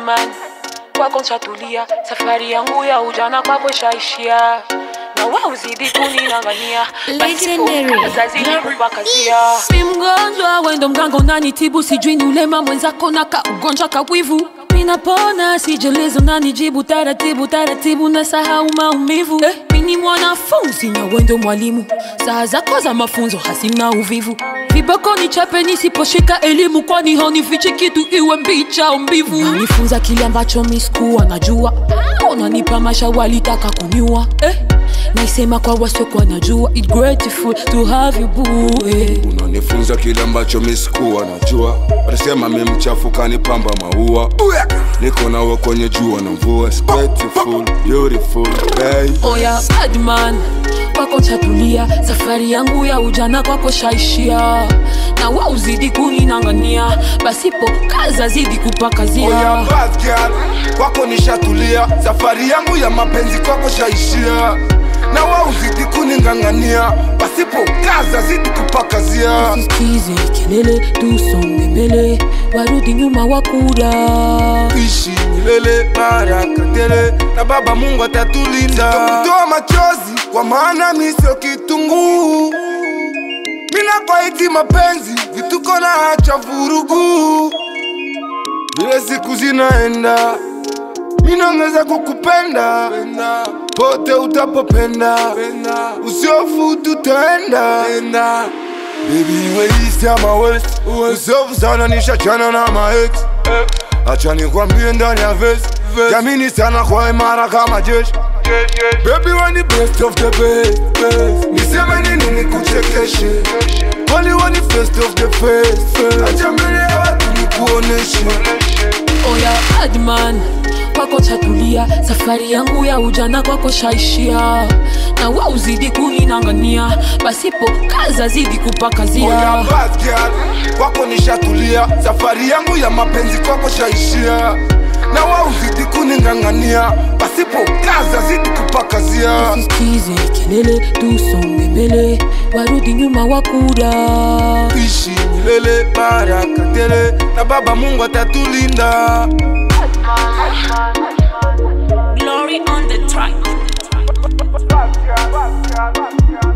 Badman, kwako nshatulia, safari yangu ya ujana kwako ishaishia, na wewe uzidi kuninang'ania, Legendary. zazidi kupakazia. mi mgonjwa wendo mganga unanitibu sijui ni ulema mwenzako na ka ugonjwa kawivu minapona sijelezo nanijibu taratibu taratibu na sahau maumivu eh, mini mwanafunzi na wendo mwalimu saa zako za mafunzo hasina uvivu viboko ni chape nisiposhika elimu kwani haunifichi kitu iwe mbicha au mbivu nanifunza kile ambacho miskuwa najua unanipa mashawali taka kuniua eh, naisema kwa wasiokuwa najua It's grateful to have you boo eh. unanifunza kile ambacho misikuwa najua watasema mi mchafu kanipamba maua niko nawe kwenye jua na mvua It's beautiful, beautiful, babe. oya badman kwako chatulia safari yangu ya ujana kwako shaishia na wa uzidi kuninang'ania basipo kaza zidi kupakazia Oya bad girl, kwako nishatulia safari yangu ya mapenzi kwako shaishia na wa uzidi kuning'ang'ania pasipo kaza zidi kupakazia Usisikize kelele tusonge mbele warudi nyuma wakura ishi milele baraka tele na baba mungu atatulinda kutoa machozi kwa maana mi sio kitunguu minakwaiti mapenzi vituko na hacha vurugu vile siku zinaenda minongeza kukupenda pote utapopenda usiofu tutaenda Baby waist ya ma waist Usofu sana nishachana na ma ex Acha nikwambie ndani ya vest Jamini sana kwa imara kama jeshi Baby we ni best of the best Niseme nini nikuchekeshe Wali we ni first of the first Acha mbele ya watu nikuoneshe oya badman kwako chatulia safari yangu ya ujana kwako shaishia na wa uzidi kuninang'ania basipo kaza zidi Oya kupakazia bad girl Kwako nishatulia Safari yangu ya mapenzi kwako shaishia Na wa uzidi kuning'ang'ania Pasipo kaza zidi kupakazia Usisikize kelele tusonge mbele warudi nyuma wakura ishi milele baraka tele na baba mungu atatulinda Glory on the track. Bad girl, bad girl, bad girl.